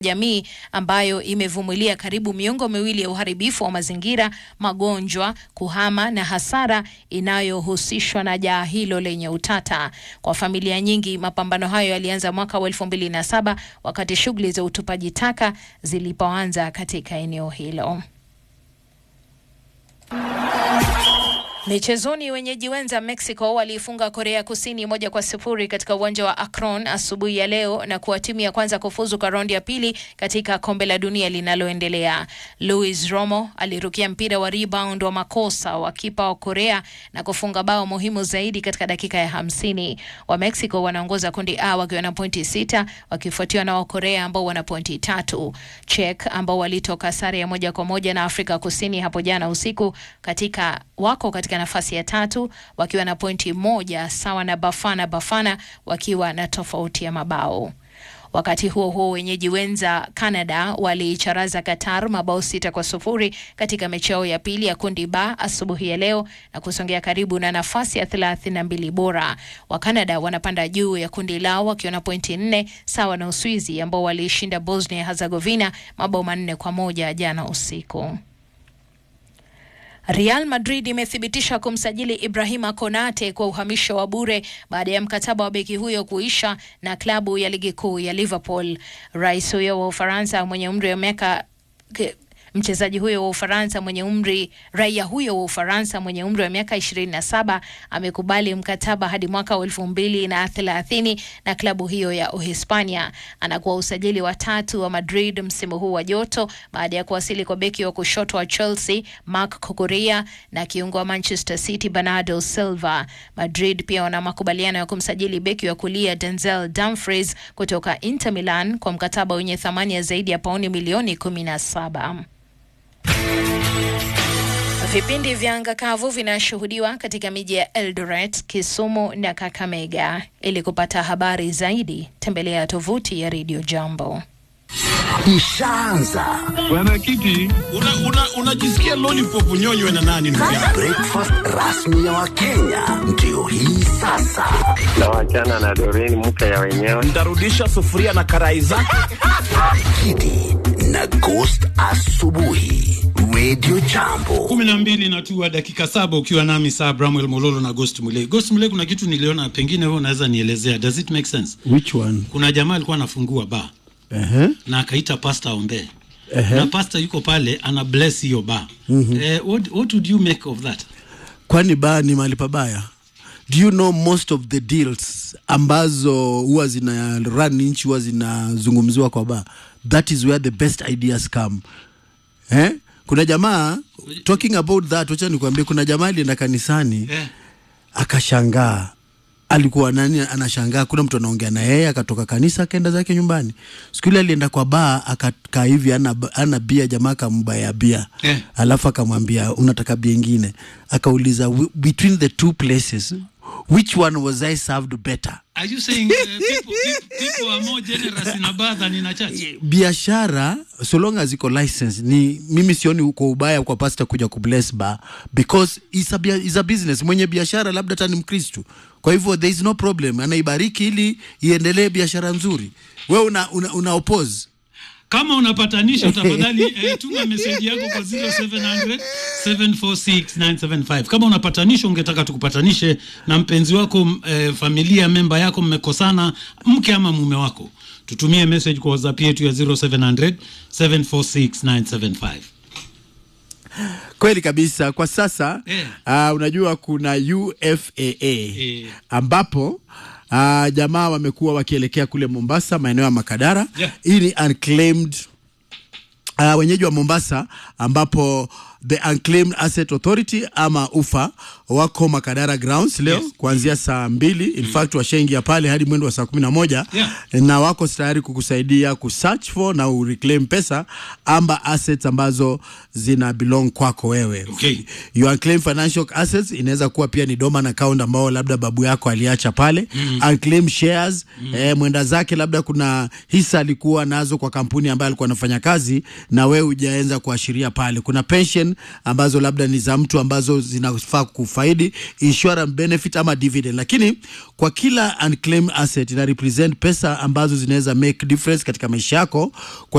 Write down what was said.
jamii ambayo imevumilia karibu miongo miwili ya uharibifu wa mazingira, magonjwa, kuhama na hasara inayohusishwa na jaa hilo lenye utata. Kwa familia nyingi, mapambano hayo yalianza mwaka wa elfu mbili na saba wakati shughuli za utupaji taka zilipoanza katika eneo hilo. Michezoni, wenyeji wenza Mexico waliifunga Korea Kusini moja kwa sifuri katika uwanja wa Akron asubuhi ya leo na kuwa timu ya kwanza kufuzu kwa raundi ya pili katika kombe la dunia linaloendelea. Luis Romo alirukia mpira wa rebound wa makosa wa kipa wa Korea na kufunga bao muhimu zaidi katika dakika ya hamsini. Wa Mexico wanaongoza kundi A wakiwa na pointi sita wakifuatiwa na Wakorea ambao wana pointi tatu. Czech ambao walitoka sare ya moja kwa moja na Afrika Kusini hapo jana usiku katika wako katika nafasi ya tatu wakiwa na pointi moja sawa na Bafana Bafana wakiwa na tofauti ya mabao. Wakati huo huo, wenyeji wenza Canada waliicharaza Qatar mabao sita kwa sufuri katika mechi yao ya pili ya kundi B asubuhi ya leo na kusongea karibu na nafasi ya thelathini na mbili bora. Wa Canada wanapanda juu ya kundi lao wakiwa na pointi nne sawa na Uswizi ambao waliishinda Bosnia Herzegovina mabao manne kwa moja jana usiku. Real Madrid imethibitisha kumsajili Ibrahima Konate kwa uhamisho wa bure baada ya mkataba wa beki huyo kuisha na klabu ya ligi kuu ya Liverpool. Rais huyo wa Ufaransa mwenye umri wa miaka Mchezaji huyo wa Ufaransa mwenye umri raia huyo wa Ufaransa mwenye umri wa miaka 27 amekubali mkataba hadi mwaka wa elfu mbili na thelathini na klabu hiyo ya Uhispania. Anakuwa usajili wa tatu wa Madrid msimu huu wa joto baada ya kuwasili kwa beki wa kushoto wa Chelsea Marc Cucurella na kiungo wa Manchester City Bernardo Silva. Madrid pia wana makubaliano ya kumsajili beki wa kulia Denzel Dumfries kutoka Inter Milan kwa mkataba wenye thamani ya zaidi ya pauni milioni 17. Vipindi vya anga kavu vinashuhudiwa katika miji ya Eldoret, Kisumu na Kakamega. Ili kupata habari zaidi, tembelea tovuti ya Radio Jambo. Ishaanza Bwana Kiti, unajisikia una, una lollipop unyonywe na nani ndugu yangu? breakfast rasmi ya Wakenya ndio hii sasa. na wachana na Doreen mke ya wenyewe. Ntarudisha sufuria na karai zake. Kidi na Ghost asubuhi Radio Jambo. kumi na mbili na tua dakika saba ukiwa nami saa Bramwell Mololo na Ghost Mulei. Ghost Mulei, kuna kitu niliona, pengine wewe unaweza nielezea. Does it make sense? Which one? Kuna jamaa alikuwa anafungua bar Uh-huh. na akaita pasta aombee Ehe. na pasta yuko pale ana bless hiyo bar eh, what, what would you make of that? Kwani baa ni mahali pabaya? Do you know most of the deals ambazo huwa zina run nchi huwa zinazungumziwa kwa baa? That is where the best ideas come. Eh? Kuna jamaa talking about that, wacha nikwambie, kuna jamaa alienda kanisani Eh, akashangaa alikuwa nani anashangaa kuna mtu anaongea na yeye akatoka kanisa akaenda zake nyumbani siku ile alienda kwa baa akakaa hivi ana, ana bia jamaa akambaya bia Eh. alafu akamwambia unataka bia ingine akauliza "Wi- between the two places which one was i served better are you saying uh, people, people, people are more generous in a bar than in a church? biashara so long as iko license ni mimi sioni uko ubaya kwa pastor kuja kubless bar because is a, bia- is a business mwenye biashara labda hata ni mkristu kwa hivyo there is no problem anaibariki ili iendelee biashara nzuri wewe una, una, una oppose kama unapatanisha tafadhali eh, tuma meseji yako kwa 0700 746 975 kama unapatanisha ungetaka tukupatanishe na mpenzi wako m- eh, familia memba yako mmekosana mke ama mume wako tutumie message kwa whatsapp yetu ya 0700 746 975 kweli kabisa kwa sasa Eh. uh, unajua kuna UFAA ambapo uh, jamaa wamekuwa wakielekea kule Mombasa maeneo ya Makadara Yeah. hii ni unclaimed uh, wenyeji wa Mombasa ambapo the Unclaimed Asset Authority ama UFA wako Makadara grounds leo Yes. kuanzia saa mbili in fact washaingia pale hadi mwendo wa saa kumi na moja Yeah. na wako tayari kukusaidia kusearch for na ureclaim pesa amba assets ambazo zina belong kwako wewe Okay. your unclaimed financial assets inaweza kuwa pia ni dormant account ambao labda babu yako aliacha pale mm. unclaimed shares mm. eh, mwenda zake labda kuna hisa alikuwa nazo kwa kampuni ambayo alikuwa anafanya kazi na wewe hujaanza kuashiria pale kuna pension plan ambazo labda ni za mtu ambazo zinafaa kufaidi insurance benefit ama dividend, lakini kwa kila unclaimed asset ina represent pesa ambazo zinaweza make difference katika maisha yako. Kwa